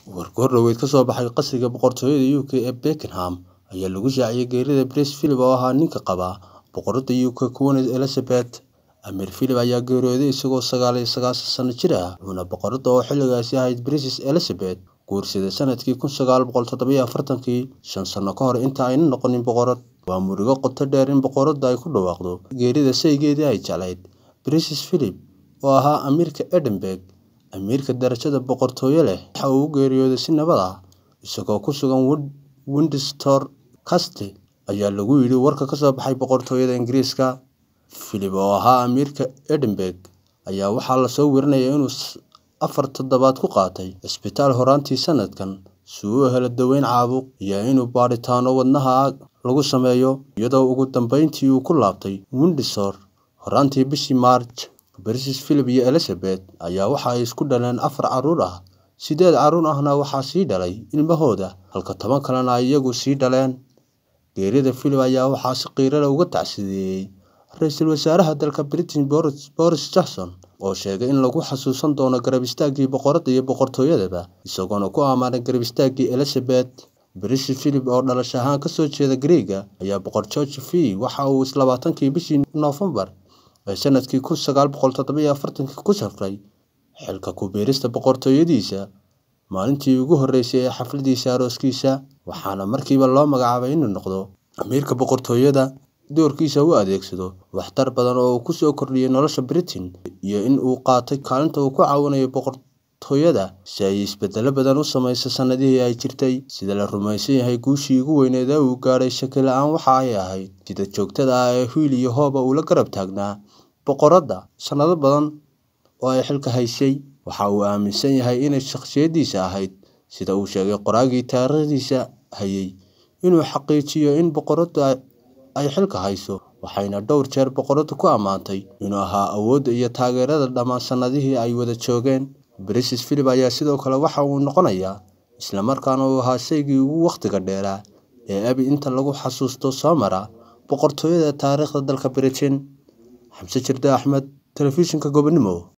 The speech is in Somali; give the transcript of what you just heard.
Warkoor dhaweyd ka soo baxay qasriga boqortooyada UK ee Beckenham ayaa lagu shaaciyay geerida Prince Philip oo ahaa ninka qaba boqoradda UK Queen Elizabeth. Amir Philip ayaa geeriyooday isagoo sagaal iyo sagaashan sano jir ah, wuxuuna boqoradda oo xilligaasi ahayd Princess Elizabeth guursaday sanadkii kun sagaal boqol toddoba iyo afartankii, shan sano ka hor inta aanay noqonin boqorad. Waa murugo qoto dheer in boqoraddu ay ku dhawaaqdo geerida saygeedii ay jeclayd, Prince Philip, oo ahaa amiirka Edinburgh, amiirka darajada boqortooyo leh. Waxa uu u geeriyooday si nabad ah, isagoo ku sugan Windsor Castle, ayaa lagu yidhi warka ka soo baxay boqortooyada Ingiriiska. Philip, oo ahaa amiirka Edinburgh, ayaa waxaa la soo warinayaa inuu afar toddobaad ku qaatay cisbitaal horraantii sanadkan si uu u helo daaweyn caabuq, iyo inuu baadhitaanno wadnaha lagu sameeyo, iyadoo ugu dambeyntii uu ku laabtay Windsor horraantii bishii Maarch. Prince Philip iyo Elizabeth ayaa waxa ay isku dhaleen afar carruur ah, siddeed carruur ahna waxaa sii dhalay ilmahooda, halka toban kalena ay iyagu sii dhaleen. Geerida Philip ayaa waxaa si qiiro leh uga tacsiyeeyay Ra'iisul Wasaaraha dalka Britain Boris Johnson, oo sheegay in lagu xasuusan doono garab istaaggii boqoradda iyo boqortooyadaba, isagoona ku ammaanay garab istaaggii Elizabeth. Prince Philip, oo dhalasho ahaan ka soo jeeda Giriigga, ayaa boqor George V waxa uu labaatankii bishii Noofambar ee sanadkii kun sagaal boqol toddoba iyo afartankii ku safray xilka ku biirista boqortooyadiisa maalintii ugu horreysay ee xafladiisa arooskiisa, waxaana markiiba loo magacaabay inuu noqdo amiirka boqortooyada. Doorkiisa u adeegsado waxtar badan oo uu ku soo kordhiyay nolosha Britain, iyo in uu qaatay kaalinta uu ku caawinayo boqortooyada si ay isbeddelo badan u samayso sannadihii ay jirtay. Sida la rumeysan yahay, guushii ugu weyneed ee uu gaadhay shaki la'aan waxa ay ahayd sida joogtada ah ee hiil iyo hooba uu la garab taagnaa boqoradda sanado badan oo ay xilka haysay. Waxa uu aaminsan yahay inay shakhsiyaddiisa ahayd, sida uu sheegay qoraagii taariikhdiisa hayay, inuu xaqiijiyo in boqoraddu ay xilka hayso, waxayna dhowr jeer boqoradda ku ammaantay inuu ahaa awoodda iyo taageerada dhammaan sannadihii ay wada joogeen. Prince Philip ayaa sidoo kale waxa uu noqonayaa, isla markaana uu ahaa shakhsigii ugu waqtiga dheeraa ee abid inta lagu xasuusto soo mara boqortooyada taariikhda dalka Britain. Xamse Jirde Axmed, Telefishinka Gobonimo.